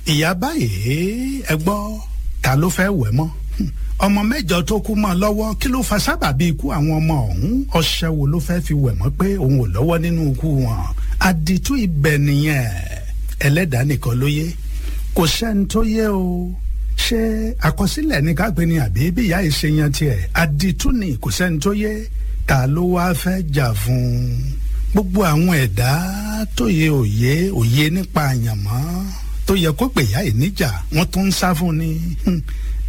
ìyá báyìí ẹ gbọ́ ta ló fẹ́ wẹ̀ mọ́ ọmọ mẹ́jọ tó kú mọ́ lọ́wọ́ kí ló fa sábàbí ikú àwọn ọmọ ọ̀hún ọṣẹ wo ló fẹ́ fi wẹ̀ mọ́ pé òun ò lọ́wọ́ nínú ikú wọn àdìtú ibẹ̀ nìyẹn ẹlẹ́dàá nìkan ló yé kò sẹ́ni tó yé o ṣé àkọsílẹ̀ ní kápẹ́ ni àbí bí ìyá yìí ṣe yan tiẹ̀ àdìtú ni kò sẹ́ni tó yé ta ló wá fẹ́ jà fún un gbogbo àwọn ẹ̀dá tó yẹ òye òye nípa àyànmọ́ tó yẹ kó pè yá ìníjà wọ́n tún ń sá fún ni